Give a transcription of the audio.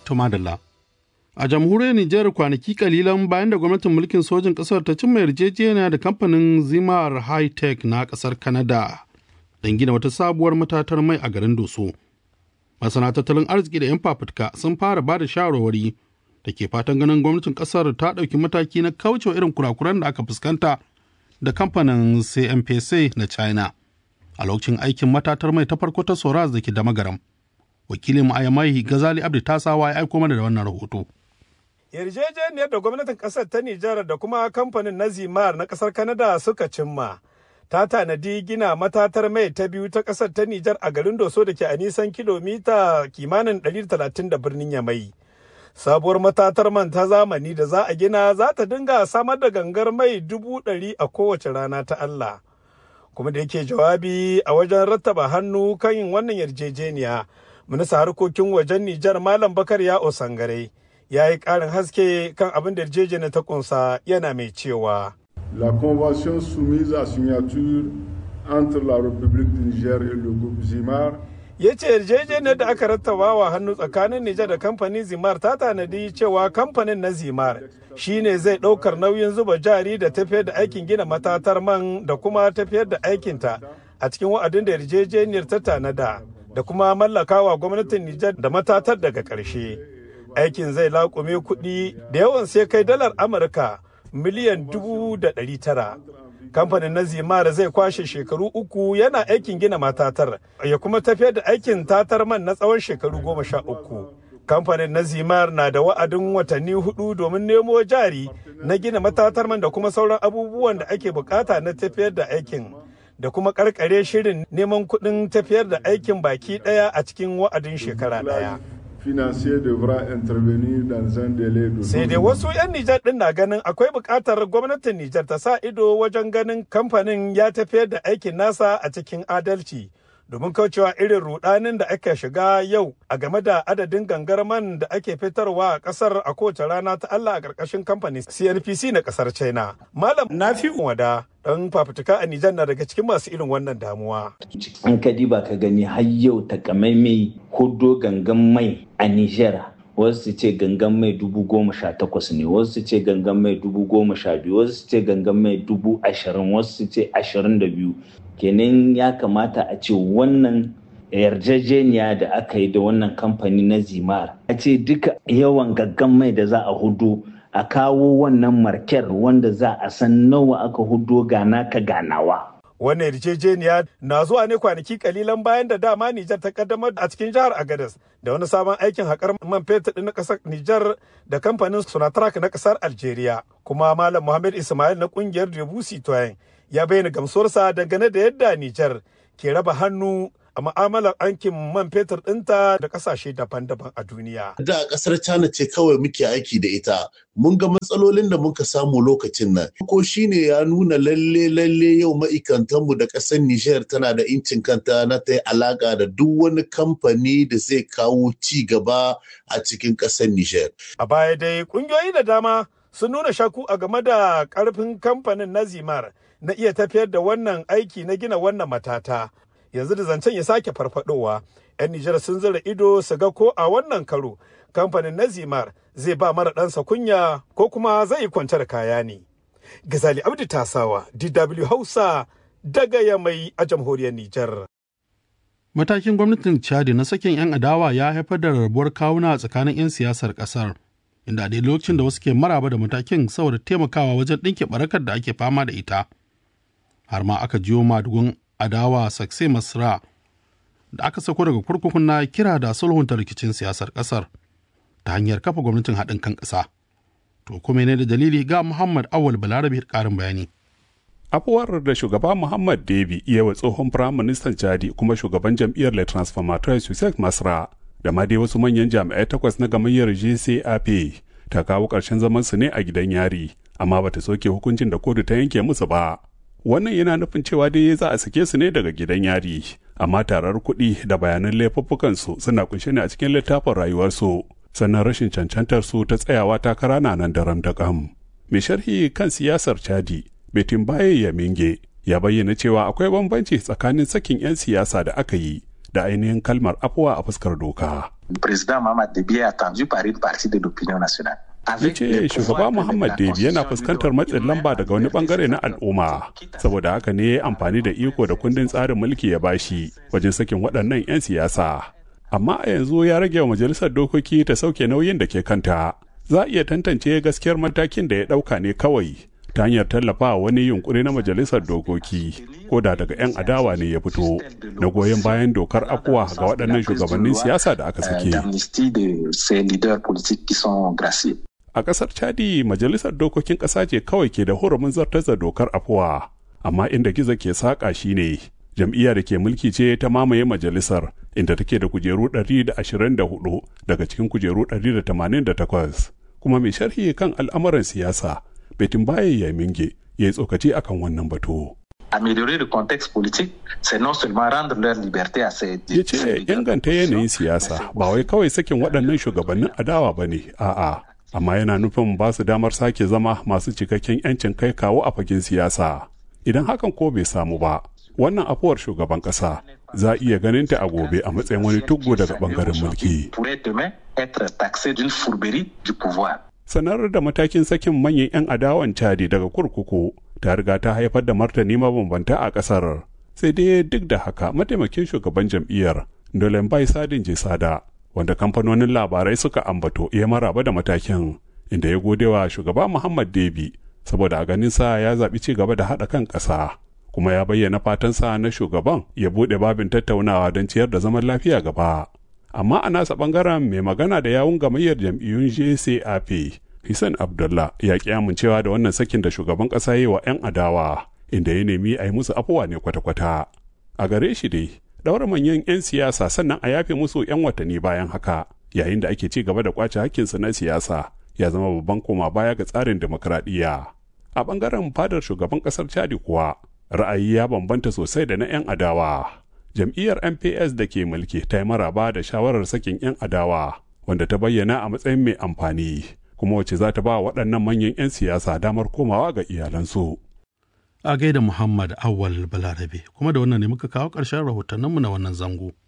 Tumadala. A jamhuriyar Nijar kwanaki kalilan bayan da gwamnatin mulkin sojin ƙasar ta cimma yarjejeniya da kamfanin Zimar High Tech na ƙasar Canada don gina wata sabuwar matatar mai a garin Doso. Masana tattalin arziki da 'yan fafutuka sun fara ba da shawarwari da ke fatan ganin gwamnatin ƙasar ta ɗauki mataki na kaucewa irin kurakuran da aka fuskanta da kamfanin CMPC na China a lokacin aikin matatar mai ta farko ta Soraz da ke da magaram. Wakilin Ayamai Gazali Abdi Tasawa ya aiko mana da wannan rahoto. yarjejeniyar da gwamnatin kasar ta Nijar da kuma kamfanin na Zimar na kasar Kanada suka cimma. Ta tanadi gina matatar mai ta biyu ta kasar ta Nijar a garin Doso da ke a nisan kilomita kimanin 130 da birnin Yamai. Sabuwar matatar man ta zamani da za a gina za ta dinga samar da gangar mai dubu ɗari a kowace rana ta Allah. Kuma da yake jawabi a wajen rattaba hannu kan yin wannan yarjejeniya, minista harkokin wajen Nijar Malam Bakar ya Osangare. ya yi ƙarin haske kan abin da yarjejeniyar ta kunsa yana mai cewa. La convention soumise à signature entre la République du Niger et le groupe Zimar ya ce yarjejeniyar da aka rattaba wa hannu tsakanin Nijar da kamfanin Zimar ta tanadi cewa kamfanin na Zimar shine zai ɗaukar nauyin zuba jari da tafiyar da aikin gina matatar man da kuma tafiyar da aikinta a cikin wa'adin da yarjejeniyar ta tanada da kuma mallakawa gwamnatin Nijar da matatar daga ƙarshe. aikin zai laƙume kuɗi da yawan sai kai dalar amurka miliyan dubu da ɗari tara kamfanin na zimar zai kwashe shekaru uku yana aikin gina matatar ya kuma tafiyar da aikin tatar man na tsawon shekaru goma sha uku kamfanin na zimar na da wa'adin watanni hudu domin nemo jari na gina matatar man da kuma sauran abubuwan da ake bukata na tafiyar da aikin da kuma karkare shirin neman kuɗin tafiyar da aikin baki ɗaya a cikin wa'adin shekara ɗaya. financier devra intervenir dans un délai de Sai dai wasu 'yan Nijar ɗin na ganin akwai buƙatar gwamnatin Nijar ta sa ido wajen ganin kamfanin ya tafiyar da aikin nasa a cikin adalci. Domin kaucewa irin rudanin da aka shiga yau a game da adadin gangar man da ake fitarwa a ƙasar a kowace rana ta Allah a ƙarƙashin kamfanin CNPC na ƙasar China. Malam Nafi Wada ɗan fafutuka a Nijar na daga cikin masu irin wannan damuwa. An ka diba ka gani har yau takamaimai hudo gangan mai a Nijar wasu su ce gangan mai dubu goma sha takwas ne wasu su ce gangan mai dubu goma sha biyu wasu su ce gangan mai dubu ashirin wasu su ce ashirin da biyu kenan ya kamata a ce wannan yarjejeniya da aka yi da wannan kamfani na zimar a ce duka yawan gaggan mai da za a hudu a kawo wannan marker wanda za a san nawa aka hudo gana ka ganawa Wannan yarjejeniya na zuwa ne kwanaki kalilan bayan da dama Nijar ta kaddamar a cikin jihar Agadez da wani sabon aikin haƙar man fetur na ƙasar Nijar da kamfanin Sonatrach na ƙasar Algeria. Kuma Malam Muhammad Ismail na ƙungiyar Debussy Toyin ya bayyana gamsuwarsa dangane da yadda Nijar ke raba hannu a ma'amalar aikin man fetur ɗinta da ƙasashe daban-daban a duniya. Da ƙasar China ce kawai muke aiki da ita. Mun ga matsalolin da muka samu lokacin nan. Ko shine ya nuna lalle lalle yau ma'aikatanmu da ƙasar Nijar tana da incin kanta na ta yi alaƙa da duk wani kamfani da zai kawo ci gaba a cikin ƙasar Nijar. A baya dai ƙungiyoyi da dama sun nuna shaku a game da ƙarfin kamfanin na Zimar na iya tafiyar da wannan aiki na gina wannan matata. yanzu da zancen ya sake farfadowa 'yan Nijar sun zira ido su ga ko a wannan karo kamfanin na Zimar zai ba mara ɗansa kunya ko kuma zai yi kwantar kaya ne. Gazali Abdi Tasawa, DW Hausa, daga Yamai a jamhuriyar Nijar. Matakin gwamnatin Chad na sakin 'yan adawa ya haifar da rabuwar kawuna tsakanin 'yan siyasar ƙasar, inda a lokacin da wasu ke maraba da matakin saboda taimakawa wajen ɗinke barakar da ake fama da ita. Har ma aka jiyo madugun adawa sakse masra da aka sako daga kurkukun na kira da sulhunta rikicin siyasar kasar ta hanyar kafa gwamnatin haɗin kan ƙasa. To kuma ne da dalili ga Muhammad Awal Balarabe ƙarin bayani. afuwar da shugaba Muhammad Debi iya wa tsohon firaministan Chadi kuma shugaban jam'iyyar Le Transformateur Sussex Masra da ma dai wasu manyan jami'ai takwas na gamayyar GCAP ta kawo ƙarshen zaman su ne a gidan yari amma bata soke hukuncin da kotu ta yanke musu ba. wannan yana nufin cewa dai za a sake su ne daga gidan yari amma tarar kuɗi da bayanan laifuffukansu suna kunshe ne a cikin littafin rayuwarsu sannan rashin cancantar su ta tsayawa takara na nan daram da kam mai sharhi kan siyasar chadi betin baye ya minge ya bayyana cewa akwai bambanci tsakanin sakin 'yan siyasa da aka yi da ainihin kalmar afuwa a fuskar doka Le président Mamad Déby est attendu par une partie de l'opinion nationale. ya ce shugaba muhammad debi yana fuskantar matsin lamba daga wani bangare na al'umma saboda haka ne amfani da iko da kundin tsarin mulki ya bashi wajen sakin waɗannan 'yan siyasa amma a yanzu ya rage wa majalisar dokoki ta sauke nauyin da ke kanta za a iya tantance gaskiyar matakin da ya ɗauka ne kawai ta hanyar tallafa wani yunkuri na majalisar dokoki ko da daga 'yan adawa ne ya fito na goyon bayan dokar akuwa ga waɗannan shugabannin siyasa da aka sake a ƙasar chadi majalisar dokokin ƙasa ce kawai ke da hurumin zartar da dokar afuwa amma inda gizo ke saƙa shine jam'iyya da ke mulki ce ta mamaye majalisar inda take da kujeru 124 daga cikin kujeru 188 kuma mai sharhi kan al'amuran siyasa betin baye ya minge ya yi tsokaci akan wannan batu. améliorer le contexte politique, c'est non seulement rendre leur liberté à ces ya ce inganta yanayin siyasa ba wai kawai sakin waɗannan shugabannin adawa ba ne a'a amma yana nufin ba su damar sake zama masu cikakken 'yancin kai kawo a fagen siyasa idan hakan ko bai samu ba wannan afuwar shugaban ƙasa za a iya ganin ta a gobe a matsayin wani tuggo daga bangaren mulki sanar da matakin sakin manyan 'yan adawan cadi daga kurkuku ta riga ta haifar da martani mabambanta a kasar sai dai duk da haka mataimakin shugaban jam'iyyar dolen bai sadin jisada wanda kamfanonin labarai suka ambato ya maraba da matakin inda ya gode wa shugaba muhammad debi saboda a ganin sa ya zaɓi ci gaba da haɗa kan ƙasa kuma ya bayyana fatansa na shugaban ya buɗe babin tattaunawa don ciyar da zaman lafiya gaba amma a nasa ɓangaren mai magana da yawun gamayyar jam'iyyun jcap Hissan Abdullah ya ƙi amincewa da wannan sakin da shugaban ƙasa yi wa 'yan adawa inda ya nemi a yi musu afuwa ne kwata-kwata. A gare shi dai, ɗaura manyan 'yan siyasa sannan a yafe musu 'yan watanni bayan haka yayin da ake ci gaba da kwace hakkinsu na siyasa ya zama babban koma baya ga tsarin demokradiyya. A ɓangaren fadar shugaban ƙasar Chadi kuwa, ra'ayi ya bambanta sosai da na 'yan adawa. Jam'iyyar MPS da ke mulki ta yi maraba da shawarar sakin 'yan adawa wanda ta bayyana a matsayin mai amfani. kuma wacce za ta ba waɗannan manyan 'yan siyasa damar komawa ga iyalansu. A gaida Muhammad Awal Balarabe, kuma da wannan ne muka kawo ƙarshen rahotanninmu na wannan zango.